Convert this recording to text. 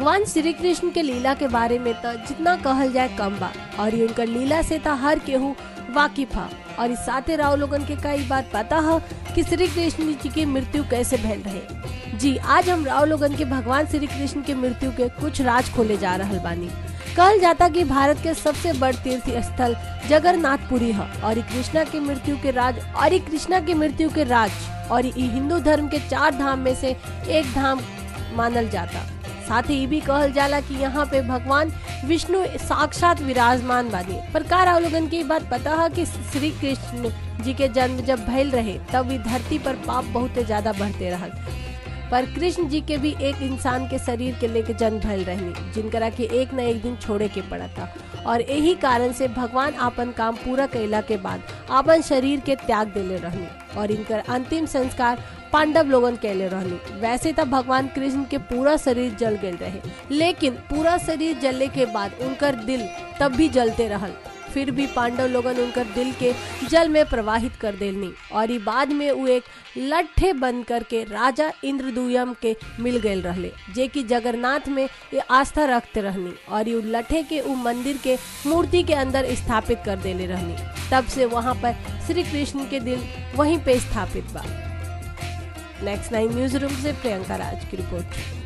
भगवान श्री कृष्ण के लीला के बारे में तो जितना कहल जाए कम बा और ये उनकर लीला से तो हर केहू वाकिफ है और इस साथे राव लोगन के कई बात पता है कि श्री कृष्ण जी की मृत्यु कैसे भैल रहे जी आज हम राव लोगन के भगवान श्री कृष्ण के मृत्यु के कुछ राज खोले जा रहल बानी कहल जाता कि भारत के सबसे बड़ तीर्थ स्थल जगन्नाथपुरी है और ई कृष्णा की मृत्यु के राज और ई कृष्णा की मृत्यु के राज और ई हिंदू धर्म के चार धाम में से एक धाम मानल जाता साथ ही ये भी कहल जाला कि यहाँ पे भगवान विष्णु साक्षात विराजमान बानी पर का राव लोगन की बात पता है कि श्री कृष्ण जी के जन्म जब भइल रहे तब ई धरती पर पाप बहुत ज्यादा बढ़ते रहल पर कृष्ण जी के भी एक इंसान के शरीर के लेके जन्म भइल रहनी जिनकरा के एक न एक दिन छोड़े के पड़ा था और यही कारण से भगवान आपन काम पूरा कैला के बाद आपन शरीर के त्याग देले रहनी और इनकर अंतिम संस्कार पांडव लोगन कैले रहनी वैसे तो भगवान कृष्ण के पूरा शरीर जल गए रहे लेकिन पूरा शरीर जलने के बाद उनकर दिल तब भी जलते रहल फिर भी पांडव लोगन उनकर दिल के जल में प्रवाहित कर देलनी और ई बाद में वो एक लट्ठे बन करके राजा इंद्रदुयम के मिल गए रहले जे कि जगन्नाथ में ये आस्था रखते रहनी और ये लट्ठे के उ मंदिर के मूर्ति के अंदर स्थापित कर देले रहनी तब से वहाँ पर श्री कृष्ण के दिल वहीं पे स्थापित बा नेक्स्ट नाइन न्यूज रूम से प्रियंका राज की रिपोर्ट